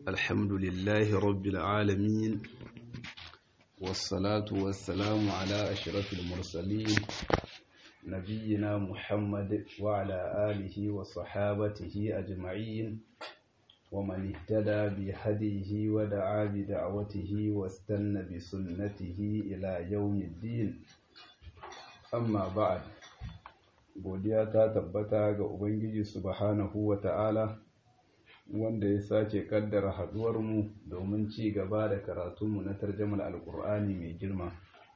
الحمد لله رب العالمين والصلاة والسلام على أشرف المرسلين نبينا محمد وعلى آله وصحابته أجمعين ومن اهتدى بهديه ودعا بدعوته واستنى بسنته إلى يوم الدين amma ba'ad godiya ta tabbata ga ubangiji subhanahu wa ta'ala wanda ya sace kaddara haduwarmu domin ci gaba da karatunmu na tarjamar alkur'ani mai girma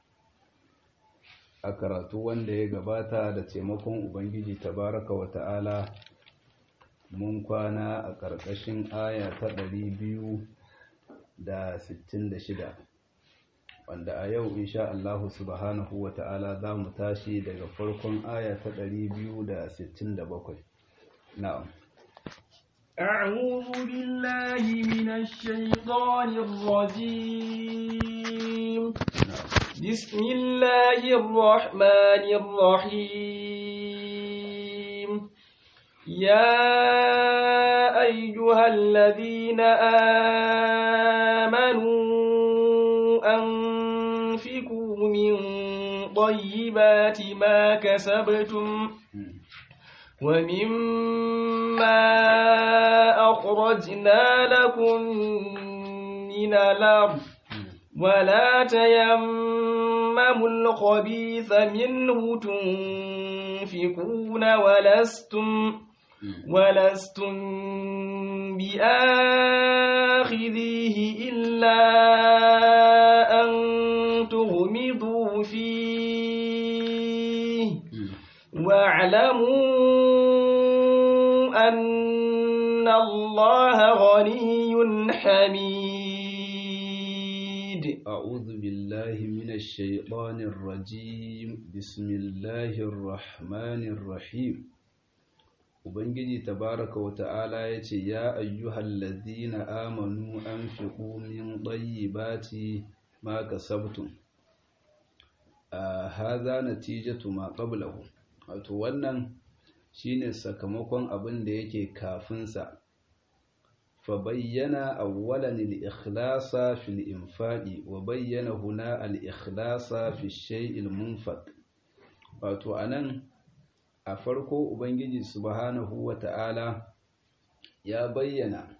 a karatu wanda ya gabata da taimakon ubangiji tabaraka wa ta'ala mun kwana a ƙarƙashin aya ta ɗari biyu da sittin da shida. wanda a yau insha Allah subhanahu wa ta'ala za mu tashi daga farkon aya ta 267 na'am أعوذ بالله من الشيطان الرجيم بسم الله الرحمن الرحيم يا أيها الذين آمنوا أنفقوا من طيبات ما كسبتم ومما أخرجنا لكم من الأرض ولا تيمموا الخبيث منه تنفقون ولستم ولستم بآخذيه إلا أن تغمضوا فيه واعلموا أن الله غني حميد أعوذ بالله من الشيطان الرجيم بسم الله الرحمن الرحيم Ubangiji tabaraka wa ta'ala ya ce, Ya ayyuhal ladina amanu an fi min ɗayyibati ma kasabtum. A haza natijatu ma qablahu. Wato wannan shine sakamakon abin da yake kafinsa. Fa bayyana awwalan al-ikhlasa fil infaqi wa bayyana huna al-ikhlasa fi shay'il munfaq. Wato anan a farko ubangiji subhanahu wata'ala ya bayyana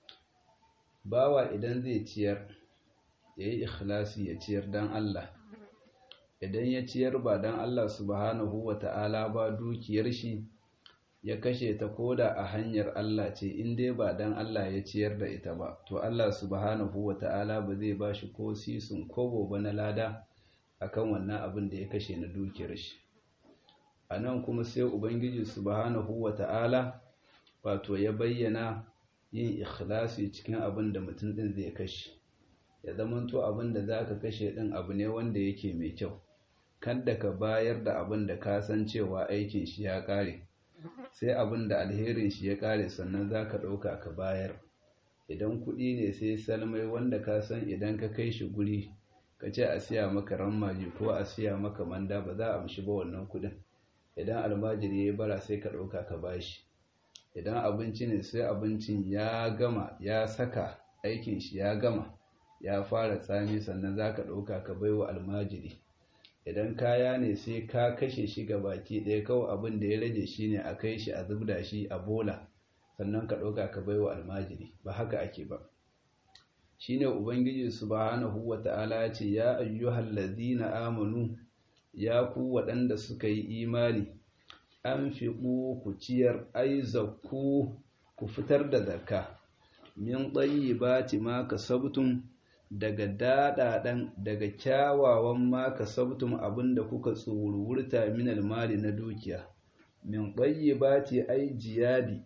bawa idan zai ciyar ya yi ikhlasi ya ciyar dan Allah idan ya ciyar ba dan Allah subhanahu wata'ala ba dukiyar shi ya kashe ta koda a hanyar Allah ce in dai ba dan Allah ya ciyar da ita ba to Allah subhanahu wata'ala ba zai ba shi ko sisun kobo ba na lada akan wannan abin da ya kashe na dukiyar shi a nan kuma sai ubangiji subhanahu wata'ala wato ya bayyana yin ikhlasi cikin abin da mutum din zai kashe ya zamanto abin da za ka kashe din abu ne wanda yake mai kyau kada ka bayar da abin da ka san cewa aikin shi ya kare sai abin da alherin shi ya kare sannan za ka ɗauka ka bayar idan kuɗi ne sai salmai wanda ka san idan ka kai shi guri ka ce a siya maka rammaji ko a siya maka manda ba za a amshi ba wannan kuɗin idan almajiri ya yi bara sai ka ɗauka ka bashi idan abinci ne sai abincin ya gama ya saka aikin shi ya gama ya fara tsami sannan za ka ɗauka ka bai wa almajiri idan kaya ne sai ka kashe shi ga baki ɗaya kawai abin da ya rage shi ne a kai shi a zubda shi a bola sannan ka ɗauka ka bai wa almajiri ba haka ake ba shi ne ubangiji subhanahu wa ta'ala ya ce ya ayyuhal ladina amanu ya ku waɗanda suka yi imani an fi ku ciyar ai zakku ku fitar da zakka min ɗayi ba ma ka sabtun daga daɗaɗen daga kyawawan ma ka sabtun abinda kuka tsururta min almali na dukiya min ɗayi ba ai jiyadi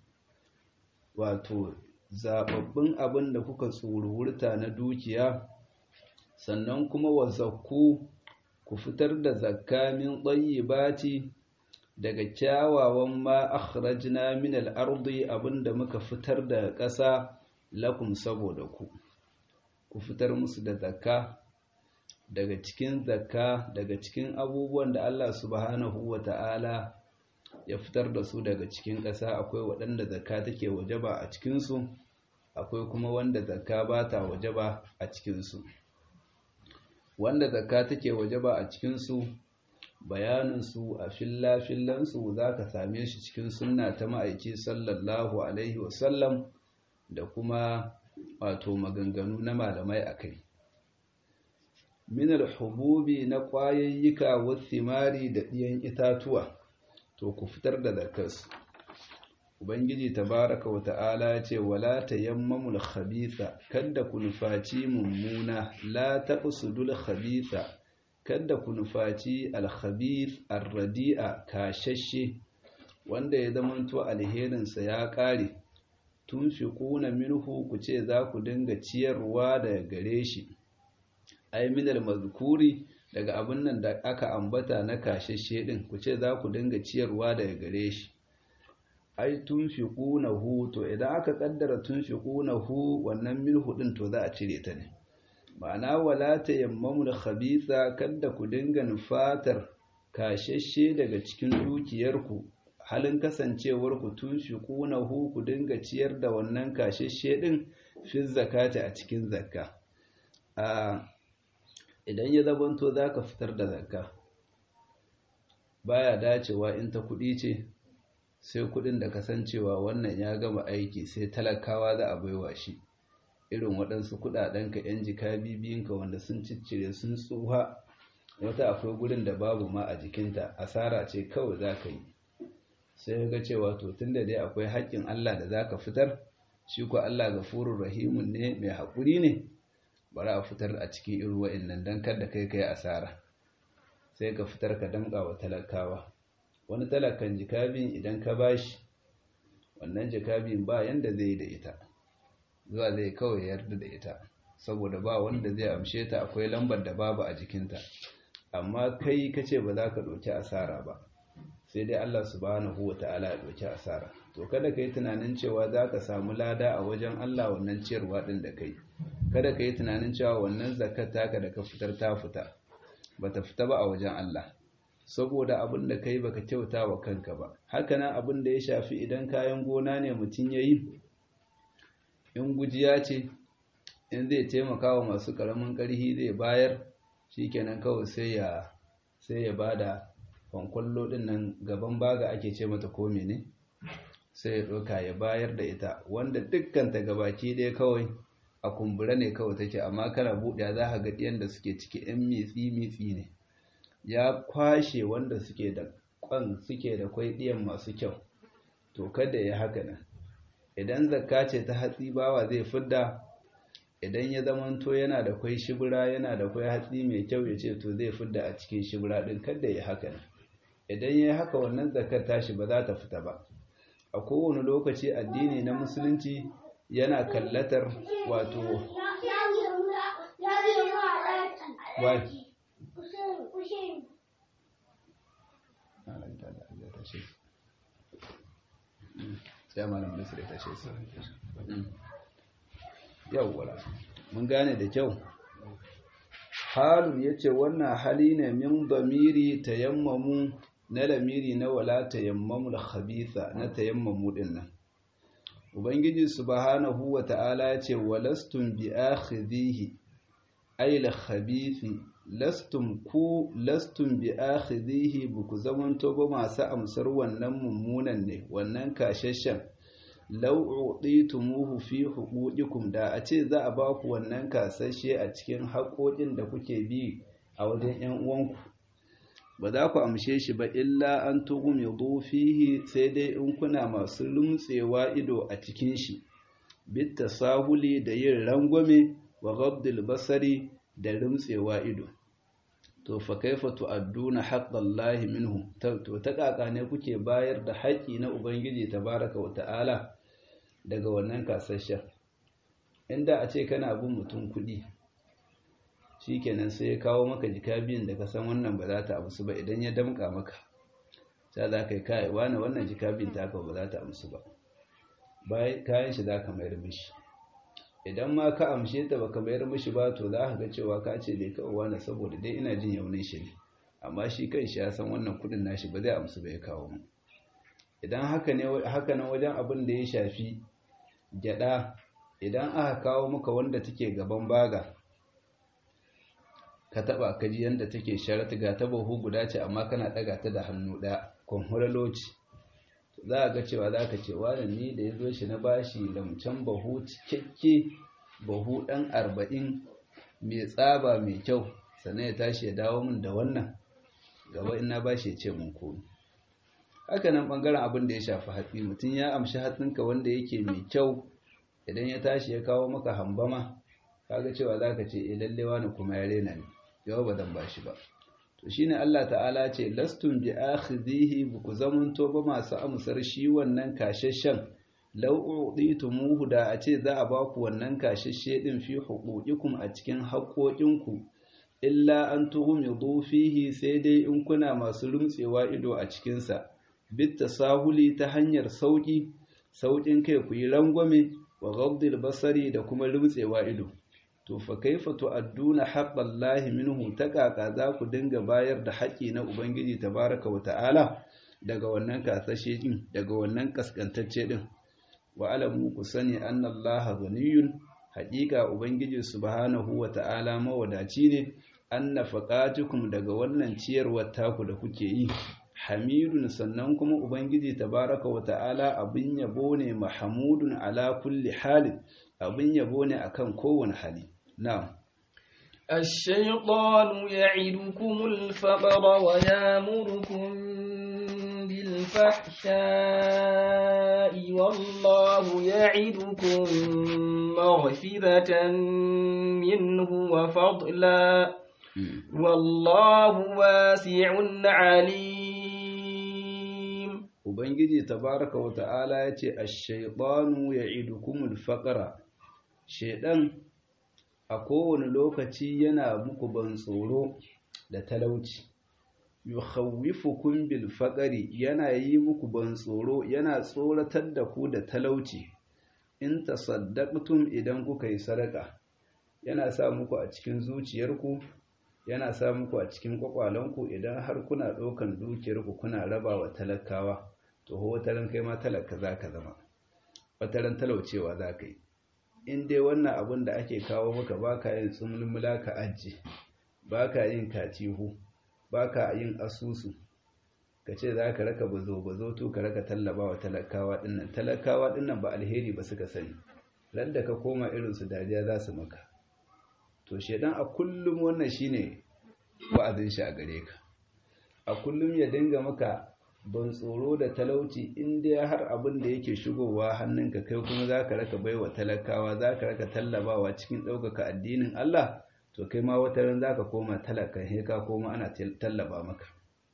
wato zaɓaɓɓun abinda kuka tsururta na dukiya sannan kuma wa zakku ku fitar da zakka min ɗayyibati daga kyawawan ma akhrajna min al-ardi abinda muka fitar da ƙasa lakum saboda ku ku fitar musu da zakka daga cikin zakka daga cikin abubuwan da Allah subhanahu wata'ala ya fitar da su daga cikin ƙasa akwai waɗanda zakka take wajaba a cikinsu akwai kuma wanda zakka ba ta wajaba a cikinsu wanda zakka take wajaba a cikinsu bayaninsu a filla-fillansu za ka same shi cikin sunna ta ma'aiki sallallahu alaihi wasallam da kuma wato maganganu na malamai a kai minar hububi na ƙwayayyuka wasimari da ɗiyan itatuwa to ku fitar da zakarsu ubangiji tabaraka wa ta'ala ya ce wala tayammamul khabitha kada ku nufaci mummuna la taqsudul khabitha kada ku nufaci al-khabith ar-radi'a kashashe wanda ya zamanto alherinsa ya ƙare tunfiquna minhu ku ce za ku dinga ciyarwa daga gare shi ai minal mazkuri daga abin nan da aka ambata na kashashe din ku ce za ku dinga ciyarwa daga gare shi ai tunfiqunahu to idan aka kaddara tunfiqunahu wannan minhu din to za a cire ta ne ma'ana wala tayammamul khabitha kada ku dinga nufatar kashashe daga cikin dukiyarku halin kasancewar ku tunfiqunahu ku dinga ciyar da wannan kashashe din fi zakati a cikin zakka a idan ya zabanto zaka fitar da zakka baya dacewa in ta kuɗi ce sai kuɗin da kasancewa wannan ya gama aiki sai talakawa za a baiwa shi irin waɗansu kuɗaɗenka 'yan jika bibiyinka wanda sun ciccire sun tsuha wata akwai gurin da babu ma a jikinta asara ce kawai za ka yi sai ga cewa to tun da dai akwai haƙƙin Allah da za ka fitar shi ko Allah gafurur rahimun ne mai haƙuri ne bari a fitar a cikin irin wa'annan don kada kai kai asara sai ka fitar ka damƙa wa talakawa wani talakan jikabin idan ka bashi wannan jikabin ba yanda zai yi da ita zuwa zai kawai yarda da ita saboda ba wanda zai amshe ta akwai lambar da babu a jikinta amma kai ka ce ba za ka ɗauki asara ba sai dai Allah subhanahu wa ta'ala ya ɗauki asara to kada ka yi tunanin cewa za ka samu lada a wajen Allah wannan ciyarwa ɗin da kai kada ka yi tunanin cewa wannan zakat taka da ka fitar ta fita ba ta fita ba a wajen Allah saboda abin da kai baka kyauta wa kanka ba hakanan abin da ya shafi idan kayan gona ne mutum ya yi in gujiya ce in zai taimaka wa masu ƙaramin ƙarhi zai bayar shikenan kawai sai ya sai ya bada kwankwallo din nan gaban baga ake ce mata ko ne sai ya ɗauka ya bayar da ita wanda dukkan ta gabaki ɗaya kawai a kumbura ne kawai take amma kana buɗe za ka ga ɗiyan da suke ciki ɗan mitsi mitsi ne ya kwashe wanda suke da kwan suke da kwai ɗiyan masu kyau to kada ya haka nan idan zakka ce ta hatsi bawa zai fidda idan ya zamanto yana da kwai shibira yana da kwai hatsi mai kyau ya ce to zai fidda a cikin shibira din kada ya haka nan idan ya haka wannan zakar tashi ba za ta fita ba a kowane lokaci addini na musulunci yana kallatar wato sai malam nasir ta ce su yawwala mun gane da kyau halun yace wannan hali ne min damiri tayammamu na lamiri na wala tayammamu al-khabitha na tayammamu din nan ubangiji subhanahu wata'ala yace walastum bi akhidhihi ay al-khabithi lastum ku lastum bi akhidhihi buku zamanto ba masu amsar wannan mummunan ne wannan kashashen law utitumuhu fi huquqikum da a ce za a ba ku wannan kasashe a cikin haƙoƙin da kuke bi a wajen ƴan uwanku ba za ku amshe shi ba illa an tughmidu fihi sai dai in kuna masu lumtsewa ido a cikin shi bit tasahuli da yin rangwame wa ghabdil basari da lumtsewa ido to fa kaifa tu'adduna haqqallahi minhu to ta kaka ne kuke bayar da haƙi na ubangiji tabaraka wa ta'ala daga wannan kasashen inda a ce kana bin mutum kuɗi shikenan sai ya kawo maka jika biyun da ka san wannan ba za ta amsu ba idan ya damƙa maka ta za ka yi kai wani wannan jika biyun ta ba za ta amsu ba bayan kayan shi za ka mayar mishi idan ma ka amshe ta baka mayar mishi ba to za ka ga cewa ka ce bai kawo wani saboda dai ina jin yaunin shi ne amma shi kan shi ya san wannan kudin nashi ba zai amsu ba ya kawo mu idan haka ne haka nan wajen abin da ya shafi gyada idan aka kawo maka wanda take gaban baga ka taba ka ji yanda take sharatu ga ta bahu guda ce amma kana daga ta da hannu daya kwanhuraloci za a ga cewa za ka ce wani ni da ya zo shi na bashi lamcan bahu cikakke bahu ɗan arba'in mai tsaba mai kyau sannan ya tashi ya dawo min da wannan gaba ina bashi ya ce mun komi haka nan ɓangaren abin da ya shafi hatsi mutum ya amshi hatsinka wanda yake mai kyau idan ya tashi ya kawo maka hambama kaga cewa za ka ce eh lalle wani kuma ya rena ni yau ba zan bashi ba to shine Allah ta'ala ce lastum bi akhidhihi buku zamanto ba masu amsar shi wannan kashashen law uditumuhu da a ce za a ba ku wannan kashashe din fi huquqikum a cikin haƙoƙinku illa an tughmidu fihi sai dai in kuna masu rumtsewa ido a cikin sa bit tasahuli ta hanyar sauki saukin kai ku yi rangwame wa ghabdil basari da kuma rumtsewa ido to fa kaifa tu'adduna haqqallahi minhu takaka za ku dinga bayar da haƙi na ubangiji tabaraka wa ta'ala daga wannan kasashe din daga wannan kaskantacce din wa alamu ku sani annallaha ghaniyun haƙiƙa ubangiji subhanahu wa ta'ala mawadaci ne anna faqatukum daga wannan ciyarwar taku da kuke yi hamidun sannan kuma ubangiji tabaraka wa ta'ala abin yabo ne mahmudun ala kulli halin abin yabo ne akan kowane hali نعم الشيطان يعدكم الفقر ويامركم بالفحشاء والله يعدكم مغفرة منه وفضلا والله واسع عليم Ubangiji tabaraka wa ta'ala ya ce, Ashaitanu ya idukumul faƙara, Shaiɗan a kowane lokaci yana muku ban tsoro da talauci yukhawwifukum bil faqri yana yi muku ban tsoro yana tsoratar da ku da talauci in tasaddaqtum idan kuka yi sadaka yana sa muku a cikin zuciyarku yana sa muku a cikin kwakwalanku idan har kuna ɗaukan dukiyarku kuna raba wa talakawa to ho wataran kai ma talaka zaka zama wataran talaucewa zaka yi in dai wannan abin da ake kawo maka baka yin tsumulmula ka ajiye baka yin katihu baka yin asusu ka ce za ka raka bazo bazo to ka raka tallaba wa talakawa dinnan talakawa dinnan ba alheri ba suka sani ran da ka koma irin su dariya za su maka to shedan a kullum wannan shine wa'azin shi a gare ka a kullum ya dinga maka ban tsoro da talauci in dai har abin da yake shigowa hannunka kai kuma za ka raka baiwa talakawa za ka raka tallabawa cikin ɗaukaka addinin Allah to kai ma wata ran za ka koma talaka he ka koma ana tallaba maka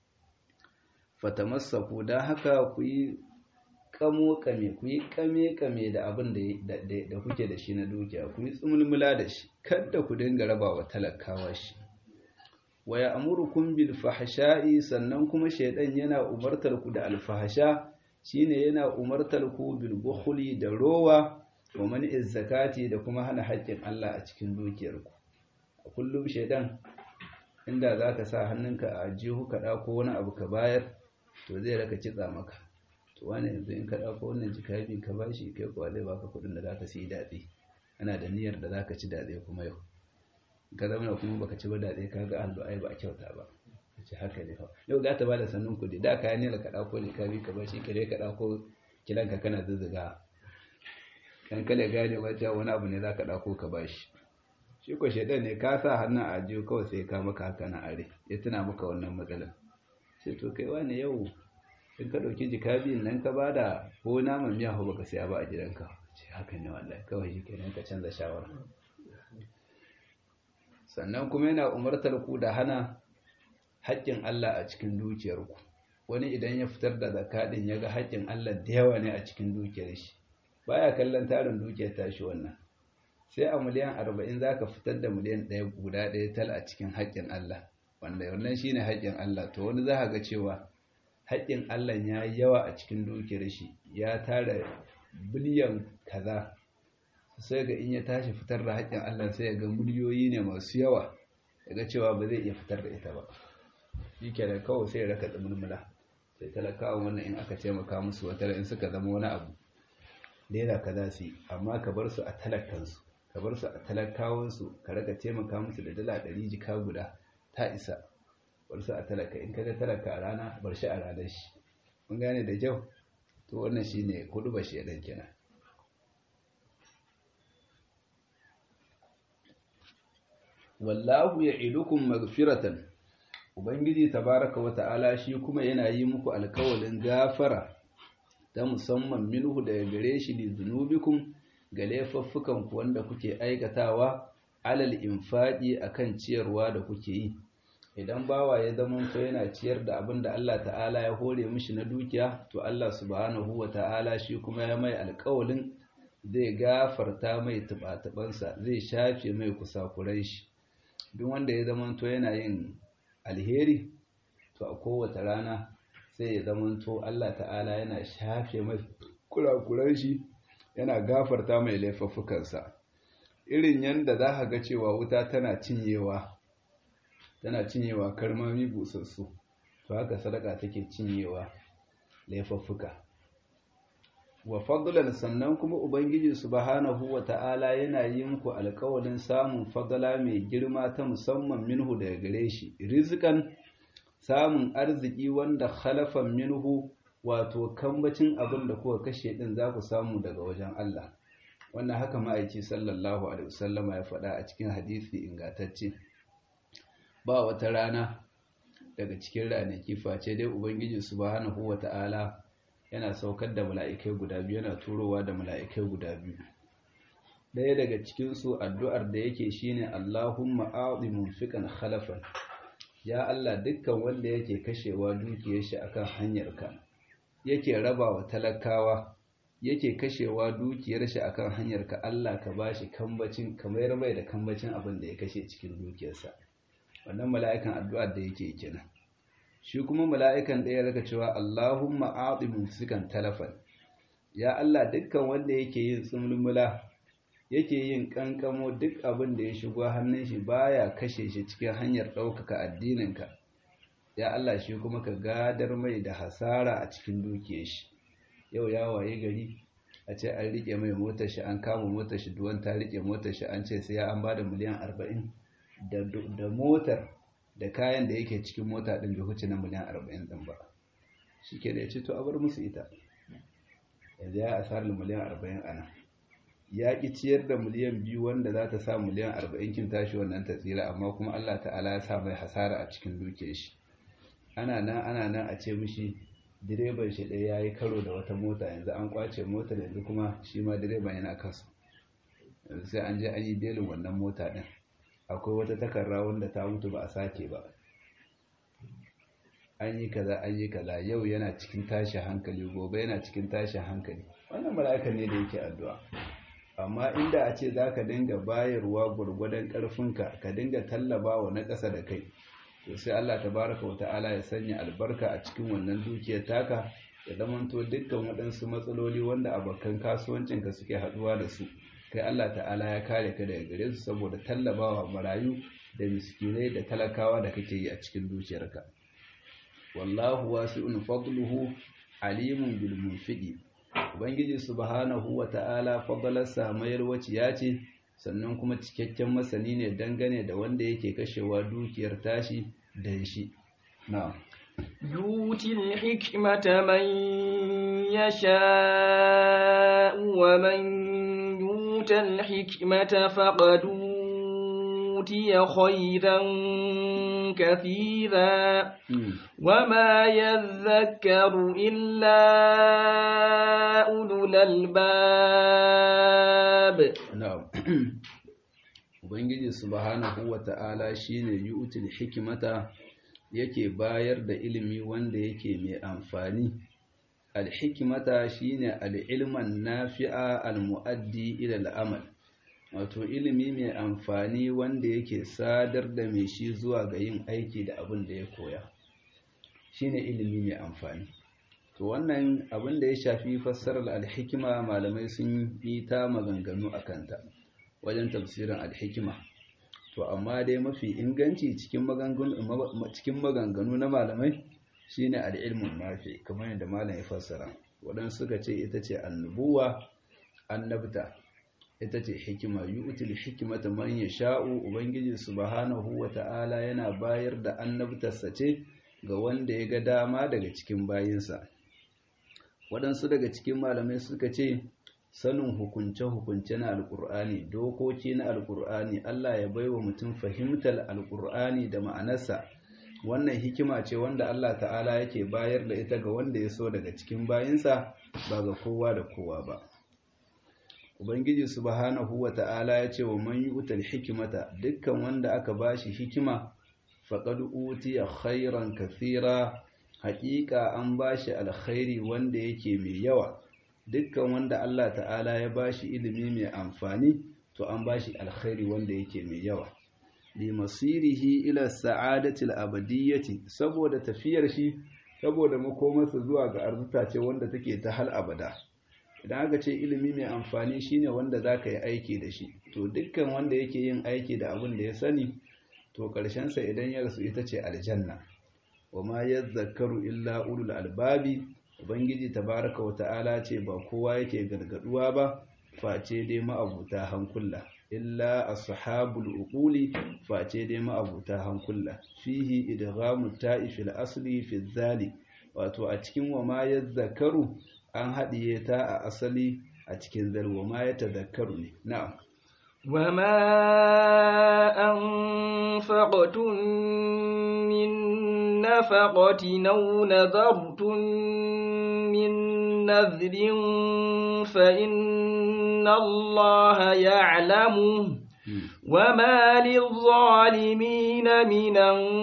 fatamassaku don haka ku yi kamo kame ku yi kame kame da abin da kuke da shi na dukiya ku yi tsumulmula da shi kada ku dinga raba wa talakawa shi wa ya'murukum bil fahsha'i sannan kuma shaydan yana umartar ku da alfahsha shine yana umartar ku bil bukhli da rowa wa man'iz zakati da kuma hana haƙƙin Allah a cikin dukiyarku a kullum shaydan inda zaka sa hannunka a jihu ka dauko wani abu ka bayar to zai raka kitsa maka to wani yanzu in ka dauko wannan jikabi ka bashi kai kuwa zai baka kuɗin da zaka siyi datse ana da niyyar da zaka ci datse kuma yau ka zama kuma baka ci ba daɗe ka ga allo ai ba a kyauta ba ce haka ne yau za ta bada sannun kuɗi da kayan nila ka ɗauko ne ka bi ka bashi kare ka ɗauko kilanka kana zuzzuga kan kale gane wata wani abu ne za ka ɗauko ka bashi shi ko shaidan ne ka sa hannun a jiyo kawai sai ka maka haka na are ya tuna maka wannan matsalar sai to kai wani yau in ka ɗauki jika biyun nan ka bada ko naman miya ko baka siya ba a gidanka ce haka ne wallahi kawai shi kenan ka canza shawara sannan kuma yana umartar ku da hana haƙƙin Allah a cikin dukiyarku wani idan ya fitar da zakaɗin ya ga haƙƙin Allah da yawa ne a cikin dukiyar shi baya kallon tarin dukiyar tashi wannan sai a miliyan arba'in za ka fitar da miliyan ɗaya guda ɗaya tal a cikin haƙƙin Allah wanda wannan shi ne haƙƙin Allah to wani za ga cewa haƙƙin Allah ya yi yawa a cikin dukiyar shi ya tara biliyan kaza sai ga in ya tashi fitar da haƙƙin Allah sai ya ga miliyoyi ne masu yawa ya ga cewa ba zai iya fitar da ita ba shi ke da kawai sai ya raka tsimulmula sai talakawa wannan in aka taimaka musu wata in suka zama wani abu naira kaza su yi amma ka bar su a talakansu ka bar su a talakawansu ka raka taimaka musu da dala ɗari jika guda ta isa bar su a talaka in ka ga talaka a rana bar shi a ranar shi mun gane da kyau to wannan shine hudu ba shi dan kenan wallahu ya'idukum maghfiratan ubangiji tabaraka wa ta'ala shi kuma yana yi muku alkawalin gafara ta musamman minhu daga gare shi li zunubikum ga laifuffukan ku wanda kuke aikatawa alal infaqi akan ciyarwa da kuke yi idan bawa ya zama to yana ciyar da abin da Allah ta'ala ya hore mishi na dukiya to Allah subhanahu wa ta'ala shi kuma ya mai alkawalin zai gafarta mai tubatubansa zai shafe mai kusakurai shi duk wanda ya zama to yana yin alheri to a kowace rana sai ya zamanto Allah ta'ala yana shafe mai kurakuran shi yana gafarta mai laifuffukansa irin yanda za ka ga cewa wuta tana cinyewa tana cinyewa karmami busassu to haka sadaka take cinyewa laifuffuka wa fadlan sannan kuma ubangiji subhanahu wa ta'ala yana yi muku alƙawarin samun fadala mai girma ta musamman minhu daga gare shi rizqan samun arziki wanda khalafan minhu wato kambacin abin da kuka kashe din za ku samu daga wajen Allah wannan haka ma'aiki sallallahu alaihi wasallama ya faɗa a cikin hadisi ingantacce ba wata rana daga cikin ranaki face dai ubangiji subhanahu wa ta'ala yana saukar da mala'ikai guda biyu yana turowa da mala'ikai guda biyu ɗaya daga cikinsu addu'ar da yake shine Allahumma a'zi munfiqan khalafan ya Allah dukkan wanda yake kashewa dukiyar shi akan hanyarka yake rabawa talakawa yake kashewa dukiyar shi akan hanyarka Allah ka bashi kambacin kamar mai da kambacin abin da ya kashe cikin dukiyarsa wannan mala'ikan addu'ar da yake kenan shi kuma mala'ikan ɗaya raka cewa Allahumma a'ti mumsikan talafan ya Allah dukkan wanda yake yin tsumulmula yake yin kankamo duk abin da ya shigo hannun shi baya kashe shi cikin hanyar ɗaukaka addininka ya Allah shi kuma ka gadar mai da hasara a cikin dukiyar shi yau ya waye gari a ce an rike mai motar shi an kama motar shi duwan ta rike motar shi an ce sai ya an bada miliyan arba'in da motar da kayan da yake cikin mota ɗin bai huce na miliyan arba'in ɗin ba shi ke da ya ce to a bar musu ita yanzu ya asarar miliyan arba'in ana ya ƙi ciyar da miliyan biyu wanda za ta sa miliyan arba'in kin tashi wannan ta tsira amma kuma allah ta'ala ya sa mai hasara a cikin duke shi ana nan ana nan a ce mishi direban shi ɗaya ya yi karo da wata mota yanzu an kwace motar yanzu kuma shi ma direban yana kasu yanzu sai an je an yi belin wannan mota ɗin akwai wata takarra wanda ta mutu ba a sake ba an yi kaza an yi kaza yau yana cikin tashi hankali gobe yana cikin tashi hankali wannan mala'ika ne da yake addu'a amma inda a ce za ka dinga bayarwa gwargwadon ƙarfinka ka dinga tallaba wa na ƙasa da kai to sai Allah tabaraka wa ta'ala ya sanya albarka a cikin wannan dukiyar taka ya zamanto dukkan waɗansu matsaloli wanda abokan kasuwancinka suke haɗuwa da su kai Allah ta'ala ya kare ka daga gare su saboda tallabawa marayu da miskinai da talakawa da kake yi a cikin dukiyarka wallahu wasi'un fadluhu alimun bil munfiqi ubangiji subhanahu wa ta'ala fadlarsa mayar waciya ce sannan kuma cikakken masani ne dangane da wanda yake kashewa dukiyar tashi dan shi na'am يؤتي الحكمة من يشاء ومن يؤت الحكمة فقد أوتي خيرا كثيرا وما يذكر إلا أولو الألباب نعم Ubangiji subhanahu wa ta'ala shi ne yu'utul hikimata yake bayar da ilimi wanda yake mai amfani. Al-hikimata shi ne al'ilman nafi'a al-mu'addi ilal amal, wato ilimi mai amfani wanda yake sadar da mai shi zuwa ga yin aiki da abin da ya koya. Shi ne ilimi mai amfani. To wannan abin da ya shafi fassarar al-hikima malamai sun yi ta maganganu a kanta. wajen tafsirin alhikima to amma dai mafi inganci cikin maganganu na malamai shine al'ilmun nafi kamar yadda malam ya fassara waɗansu suka ce ita ce annubuwa annabta ita ce hikima yu'til hikmata man yasha'u ubangiji subhanahu wata'ala yana bayar da annabtarsa ce ga wanda ya ga dama daga cikin bayinsa waɗansu daga cikin malamai suka ce sanin hukunce-hukunce na alƙur'ani dokoki na alƙur'ani Allah ya baiwa mutum fahimtar alƙur'ani da ma'anarsa wannan hikima ce wanda Allah ta'ala yake bayar da ita ga wanda ya so daga cikin bayinsa ba ga kowa da kowa ba ubangiji subhanahu wa ta'ala ya ce wa man yu'tal hikimata dukkan wanda aka bashi hikima faqad utiya khairan kathira haƙiƙa an bashi alkhairi wanda yake mai yawa dukkan wanda Allah ta'ala ya bashi ilimi mai amfani to an bashi alkhairi wanda yake mai yawa li masirihi ila sa'adati al-abadiyyati saboda tafiyar shi saboda makomarsa zuwa ga arzuta ce wanda take ta hal abada idan aka ce ilimi mai amfani shine wanda zaka yi aiki da shi to dukkan wanda yake yin aiki da abin da ya sani to karshen sa idan ya rasu ita ce aljanna wama yadhakkaru illa ulul albabi ubangiji tabaraka wa ta'ala ce ba kowa yake gargaduwa ba face dai ma'abuta hankula illa ashabul uquli face dai ma'abuta hankula fihi idghamu ta'ifil asli fi zali wato a cikin wama yadhakkaru an haɗiye ta a asali a cikin zal wama yatadhakkaru ne na'am وما أنفقتم من نفقة أو نذرتم من نذر فإن الله يعلمه وما للظالمين من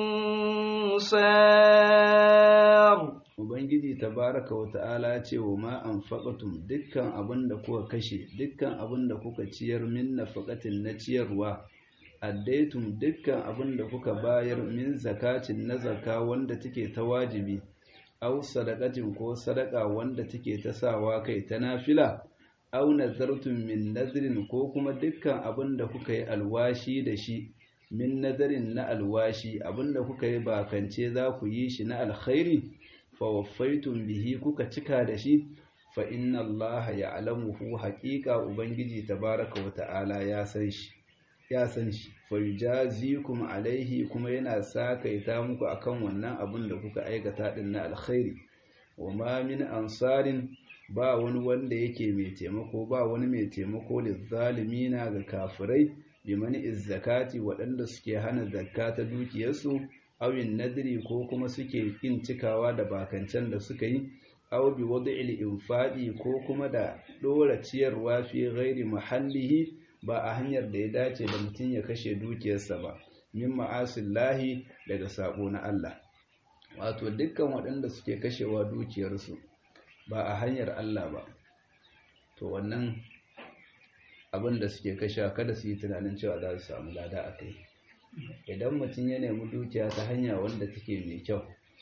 أنصار Ubangiji tabaraka wa ta'ala ce wa ma anfaqatum dukkan abin da kuka kashe dukkan abin da kuka ciyar min nafaqatin na ciyarwa addaitum dukkan abin da kuka bayar min zakatin na zaka wanda take ta wajibi aw sadaqatin ko sadaka wanda take ta sawa kai ta nafila aw nazartum min nadrin ko kuma dukkan abin da kuka yi alwashi da shi min nadarin na alwashi abin da kuka yi bakance za ku yi shi na alkhairi fawaffaitum bihi kuka cika da shi fa inna Allah ya'lamuhu haqiqa ubangiji tabaraka wa ta'ala ya san shi ya san shi fa yujazikum alaihi kuma yana sakaita muku akan wannan abin da kuka aikata din na alkhairi wa ma min ansarin ba wani wanda yake mai taimako ba wani mai taimako lizzalimina ga kafirai bimani izzakati waɗanda suke hana zakka ta dukiyarsu awin nadiri ko kuma suke kin cikawa da bakancen da suka yi aw bi wad'il infadi ko kuma da dora ciyarwa fi ghairi mahallihi ba a hanyar da ya dace da mutum ya kashe dukiyarsa ba min ma'asillahi daga sabo na Allah wato dukkan waɗanda suke kashewa dukiyarsu ba a hanyar Allah ba to wannan abin da suke kashewa kada su yi tunanin cewa za su samu lada a kai idan mutum ya nemi dukiya ta hanya wanda take mai kyau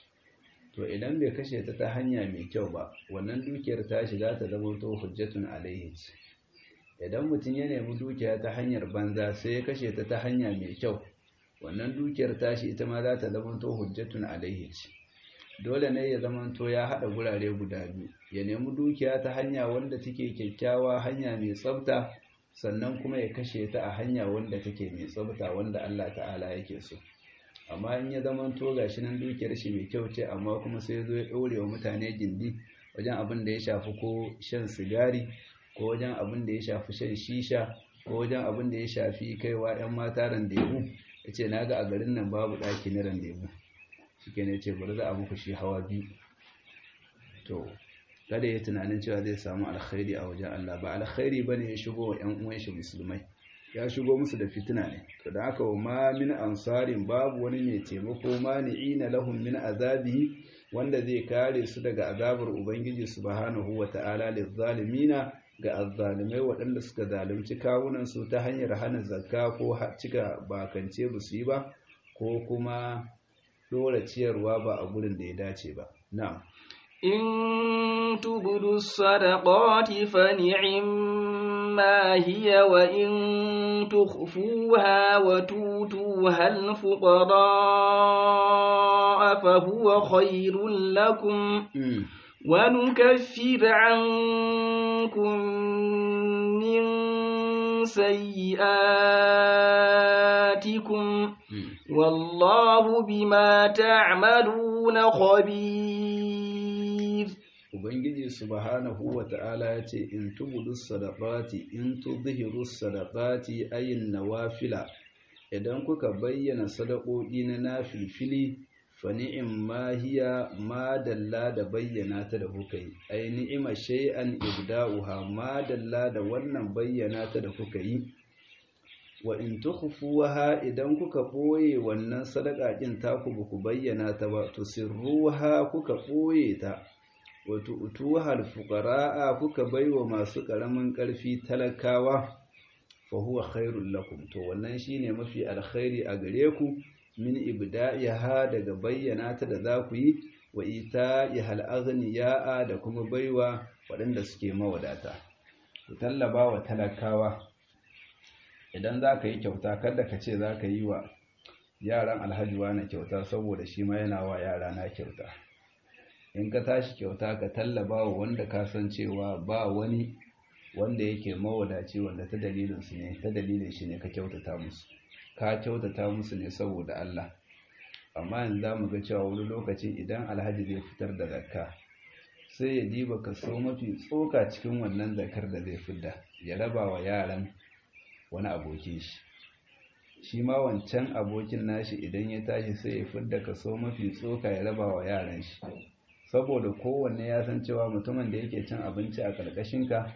to idan bai kashe ta ta hanya mai kyau ba wannan dukiyar ta shiga ta zama to hujjatun alaihi idan mutum ya nemi dukiya ta hanyar banza sai ya kashe ta ta hanya mai kyau wannan dukiyar tashi ita ma za ta zama to hujjatun alaihi dole ne ya zama to ya haɗa gurare guda biyu ya nemi dukiya ta hanya wanda take kyakkyawa hanya mai tsafta sannan kuma ya kashe ta a hanya wanda take mai tsabta wanda Allah ta'ala yake so amma in ya zama to gashi nan dukiyar shi mai kyau ce amma kuma sai zo ya ɗore wa mutane gindi wajen abin da ya shafi ko shan sigari ko wajen abin da ya shafi shan shisha ko wajen abin da ya shafi kaiwa 'yan mata randebu ya ce na ga a garin nan babu ɗaki na randebu shi ke ne ce bari za a muku shi hawa biyu to kada ya tunanin cewa zai samu alkhairi a wajen Allah ba alkhairi bane ya shigo wa ƴan uwan shi musulmai ya shigo musu da fitina ne to da haka ma min ansarin babu wani mai taimako mani'ina lahum min azabihi wanda zai kare su daga azabar ubangiji subhanahu wata'ala lizzalimina ga azzalimai waɗanda suka zalunci kawunan su ta hanyar hana zakka ko cika bakance ba su yi ba ko kuma dora ciyarwa ba a gurin da ya dace ba na'am إن تبدوا الصدقات فنعما هي وإن تخفوها وتوتوها الفقراء فهو خير لكم ونكفر عنكم من سيئاتكم والله بما تعملون خبير Ubangiji subhanahu wa ta'ala ya ce, In tubudu sadaqati in tudhiru sadaqati ayin nawafila, idan kuka bayyana sadakoki na nafilfili, fa ni'im ma hiya ma dalla da bayyana ta da kuka yi, ai ni'ima shay'an ibda'uha ma dalla da wannan bayyana ta da kuka yi. Wa in tukhfuha idan kuka ɓoye wannan sadaka ɗin taku ba ku bayyana ta ba, tusirruha kuka ɓoye ta. wato utuhal fuqara'a kuka baiwa masu ƙaramin ƙarfi talakawa fa huwa khairul lakum to wannan shine mafi alkhairi a gare ku min ibda'iha daga bayyana ta da za ku yi wa ita'ihal aghniya'a da kuma baiwa waɗanda suke mawadata ku tallaba wa talakawa idan za ka yi kyauta kada ka ce za ka yi wa yaran alhaji na kyauta saboda shi ma yana wa yara na kyauta in ka tashi kyauta ka tallaba wa wanda ka san cewa ba wani wanda yake mawadaci wanda ta dalilin su ne ta dalilin shi ne ka kyautata musu ka kyautata musu ne saboda Allah amma yanzu za mu ga cewa wani lokaci idan alhaji zai fitar da zakka sai ya diba kaso mafi tsoka cikin wannan zakar da zai fidda ya raba wa yaran wani abokin shi shi ma wancan abokin nashi idan ya tashi sai ya fidda kaso mafi tsoka ya raba wa yaran shi saboda kowanne ya san cewa mutumin da yake cin abinci a ƙarƙashinka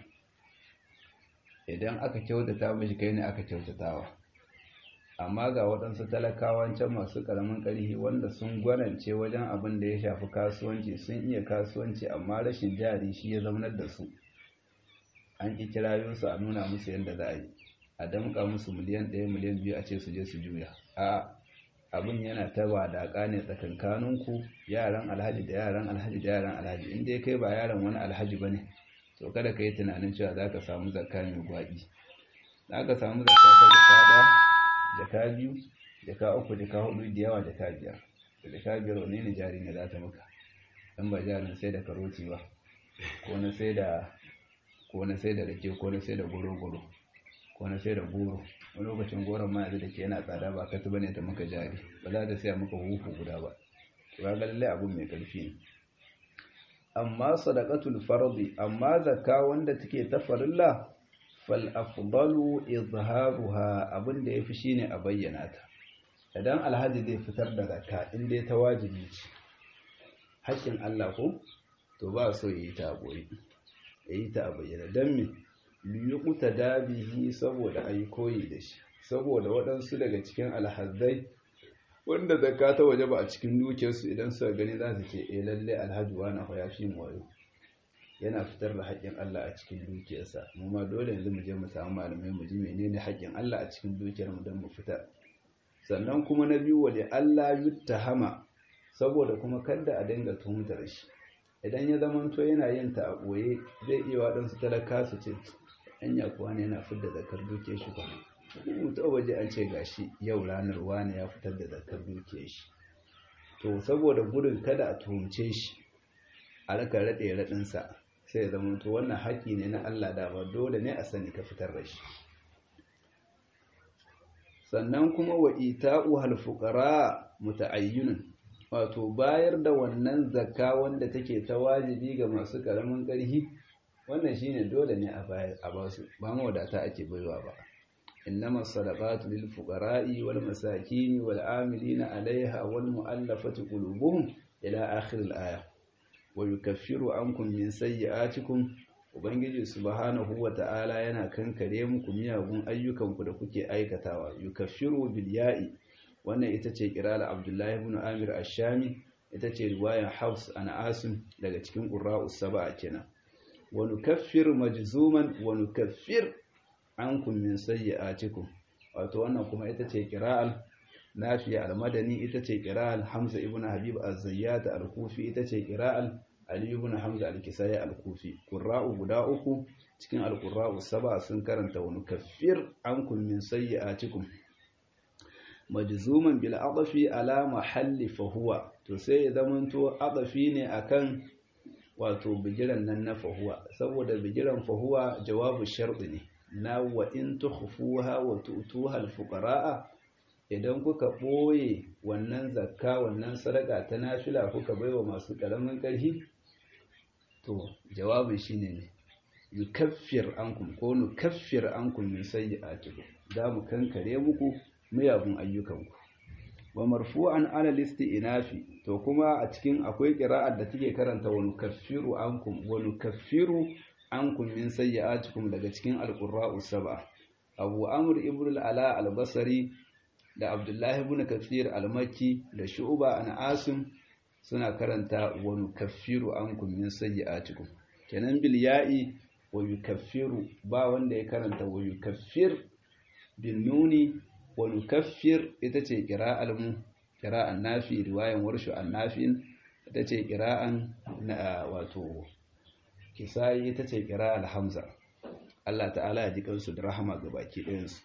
idan aka kyautata mishi kai ne aka kyautatawa amma ga waɗansu talakawan can masu ƙaramin ƙarfi wanda sun gwanance wajen abin da ya shafi kasuwanci sun iya kasuwanci amma rashin jari shi ya zaunar da su an ƙi kirayo su a nuna musu yadda za a yi a damƙa musu miliyan ɗaya miliyan biyu a ce su je su juya a abin yana ta wadaƙa ne tsakankaninku yaran alhaji da yaran alhaji da yaran alhaji in dai kai ba yaran wani alhaji ba ne to kada ka yi tunanin cewa za ka samu zakka mai gwaɗi za ka samu zakka ta jaka ɗaya jaka biyu jaka uku jaka hudu da yawa jaka biyar da jaka biyar wani ne jari ne za ta maka dan ba jarin sai da karoti ba ko na sai da ko na sai da rake ko na sai da goro-goro ko na sai da goro wani lokacin goron ma yanzu da ke yana tsada ba ka tuba ne ta maka jari ba za ta siya maka hufu guda ba ba ga lallai abun mai karfi ne amma sadaqatul fardi amma zakka wanda take ta farilla fal afdalu izharuha abin da yafi shine a bayyana ta idan alhaji zai fitar da zakka in dai ta wajibi ce haƙƙin Allah ko to ba so yayi ta boye yayi ta a bayyana dan me liyukuta dabihi saboda ayi koyi da shi saboda waɗansu daga cikin alhazzai wanda zakka ta waje ba a cikin dukiyarsu idan suka gani za su ce eh lalle alhaji wani ya fi wayo yana fitar da haƙƙin Allah a cikin dukiyarsa mu ma dole yanzu mu je mu samu malamai mu ji menene haƙƙin Allah a cikin dukiyar mu don mu fitar sannan kuma na biyu wali Allah yuttahama saboda kuma kada a dinga tuhumtar shi idan ya zamanto yana yin ta a ɓoye zai iya waɗansu talaka su ce anya kuwa ne yana fitar da zakar dukiyar shi ba mutu waje an ce gashi yau ranar wani ya fitar da zakar dukiyar shi to saboda gudun kada a tuhumce shi a raka raɗe raɗinsa sai ya zama to wannan haƙƙi ne na Allah da ba dole ne a sani ka fitar da shi sannan kuma wa ita'u hal fuqara muta'ayyinun wato bayar da wannan zakka wanda take ta wajibi ga masu karamin ƙarfi wannan shine dole ne a bayar a ba su ba mawadata ake baiwa ba innama sadaqatu lil fuqara'i wal masakin wal amilina 'alayha wal mu'allafati qulubuhum ila akhir al aya wa yukaffiru ankum min sayyi'atikum ubangiji subhanahu wa ta'ala yana kankare muku miyagun ayyukanku da kuke aikatawa yukaffiru bil ya'i wannan ita ce kirala abdullahi ibn amir ash-shami ita ce riwayar hafs an asim daga cikin qurra'us sab'a kenan wa nukaffir majzuman wa nukaffir ankum min sayyi'atikum wato wannan kuma ita ce qira'al nafiya al-madani ita ce qira'al hamza ibn habib az-zayyat al-kufi ita ce qira'al ali ibn hamza al-kisai al-kufi qurra'u guda uku cikin al-qurra'u sab'a sun karanta wa nukaffir ankum min sayyi'atikum majzuman bil adafi ala mahalli fa huwa to sai ya zamanto adafi ne akan wato bigiran nan na fahuwa saboda bigiran fahuwa jawabu sharɗi ne na wa in tukhfuha wa tu'tuha al-fuqara'a idan kuka ɓoye wannan zakka wannan sadaka ta nafila kuka baiwa masu ƙaramin ƙarfi to jawabin shine ne yukaffir ankum ko nukaffir ankum min sayyi'atikum za mu kankare muku miyagun ayyukanku wa marfu'an ala inafi to kuma a cikin akwai qira'ar da take karanta wa nukaffiru ankum wa nukaffiru ankum min sayyi'atikum daga cikin alqurra'u sab'a Abu Amr ibn al-Ala al-Basri da Abdullah ibn Kathir al-Makki da Shu'ba an Asim suna karanta wa nukaffiru ankum min sayyi'atikum kenan bil ya'i wa yukaffiru ba wanda ya karanta wa yukaffir bin nuni wa nukaffir ita ce qira'al mu qira'an nafi riwayan warshu an-nafin ita ce qira'an na wato kisai ita ce qira'al hamza Allah ta'ala ya ji kansu da rahama ga baki ɗayan su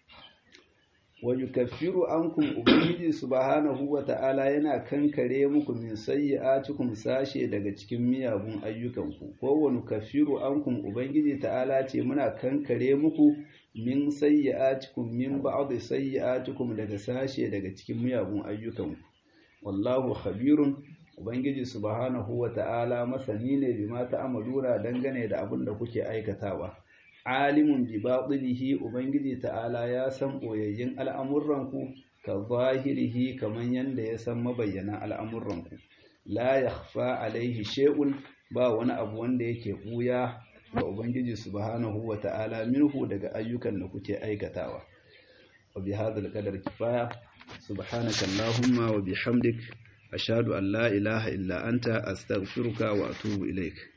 wa yukaffiru ankum ubangiji subhanahu wa ta'ala yana kankare muku min sayyi'atikum sashe daga cikin miyagun ayyukanku ko wa nukaffiru ankum ubangiji ta'ala ce muna kankare muku min sayyi'atikum min ba'd sayyi'atikum daga sashe daga cikin miyagun ayyukanku wallahu khabirun ubangiji subhanahu wa ta'ala masani ne bima ta'amaluna dangane da abin da kuke aikatawa alimun bi batinihi ubangiji ta'ala ya san boyayyin al'amuranku ka zahirihi kaman yanda ya san mabayyanan al'amuranku la yakhfa alaihi shay'un ba wani abu wanda yake buya ga ubangiji subhanahu wa ta'ala minhu daga ayyukan da kuke aikatawa wa bi hadhal qadar kifaya subhanaka allahumma wa bihamdik ashhadu an la ilaha illa anta astaghfiruka wa atubu ilaik